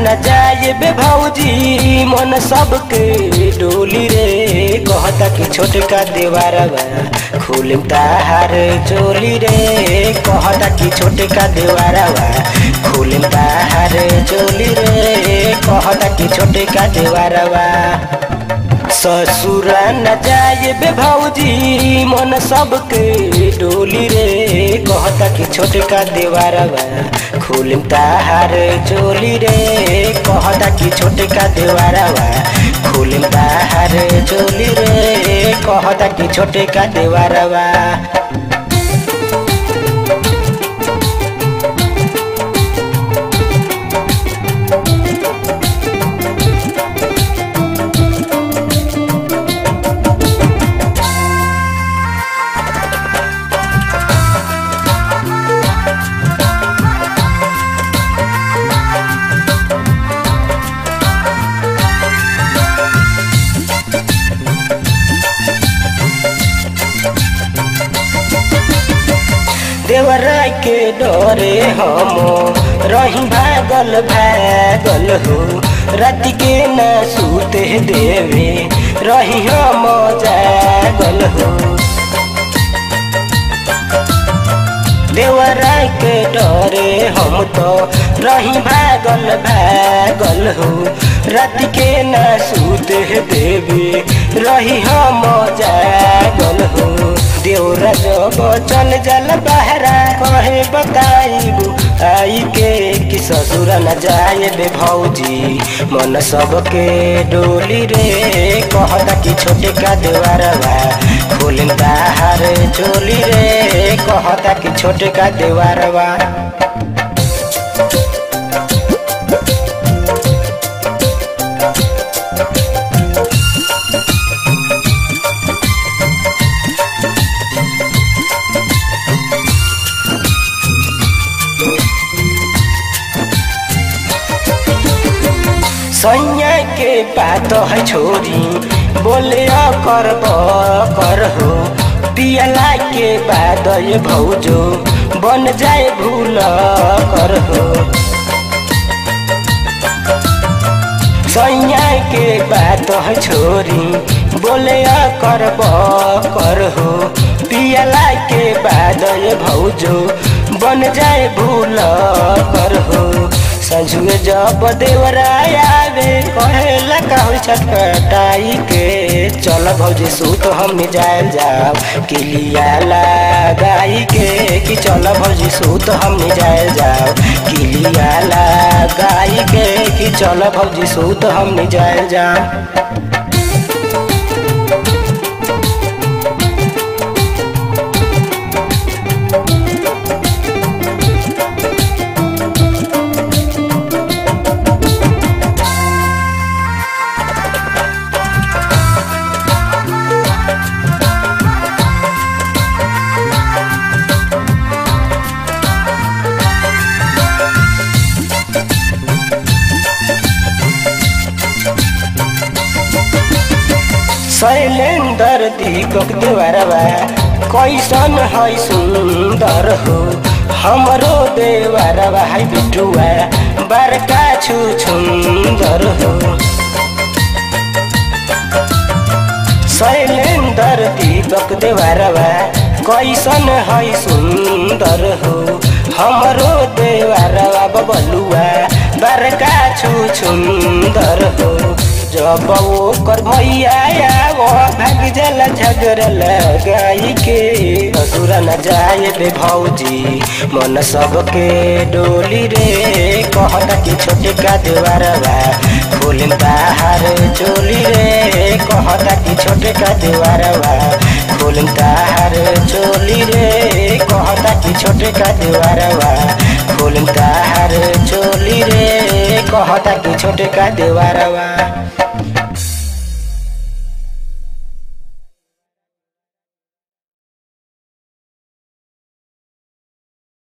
न जाए बे भौजी मन सबके डोली रे कहता कि छोटका देवारवा खुलिम ताहार चोली रे कहता कि छोटका देवारवा खुलिम ताहार चोली रे कहता कि छोटका देवारवा ससुरा न जाए बे भौजी मन सबके डोली रे कहता कि छोटका देवारवा खुलिम ताहार चोली रे कहता कि छोटका देवारवा खुलिम ताहार चोली रे कहता कि छोटका देवारवा देवरा के डरे हम रही भागल भागल हो रात के न सूते देवे रही हम जागल हो देवरा के डरे हम तो रही भागल भागल हो रात के न सूते देवे रही हम जागल हो देवरा जब चल जल बहरा कहे बताइबू आई के कि ससुर न जाए बे भौजी मन सबके डोली रे कहता कि छोटे का देवारवा खोलिन ताहार चोली रे कहता कि छोटे का देवारवा सैया के बात है छोरी बोले कर कर हो पियला के बाद ये भौजो बन जाए भूल कर हो सैया के बात है छोरी बोले कर कर हो पियला के बाद ये भौजो बन जाए भूल कर हो संझुए जब देवरायावे कहेला कहू छटपटाई के चल भौजी सूत हम जायल जाओ किलिया लगाई के कि चल भौजी सूत हम जायल जाओ किलिया लगाई के कि चल भौजी सूत हम जायल जाओ शैलेंदर दीपक देवरवा कैसन है सुंदर हो हमरो देवरवा है बिटुआ बड़का छु सुंदर हो शैलेंदर दीपक देवरवा कैसन है सुंदर हो हमरो देवरवा बबलुआ बड़का छु सुंदर हो जब वो कर भैया वो भाग जल झगड़ लगाई के ससुर न जाए बे भौजी मन सबके डोली रे कहता कि छोटे का देवारवा खोलिन ताहार चोली रे कहता कि छोटे का देवारवा खोलिन ताहार चोली रे कहता कि छोटे का देवारवा खोलिन ताहार चोली रे कहता कि छोटे का देवारवा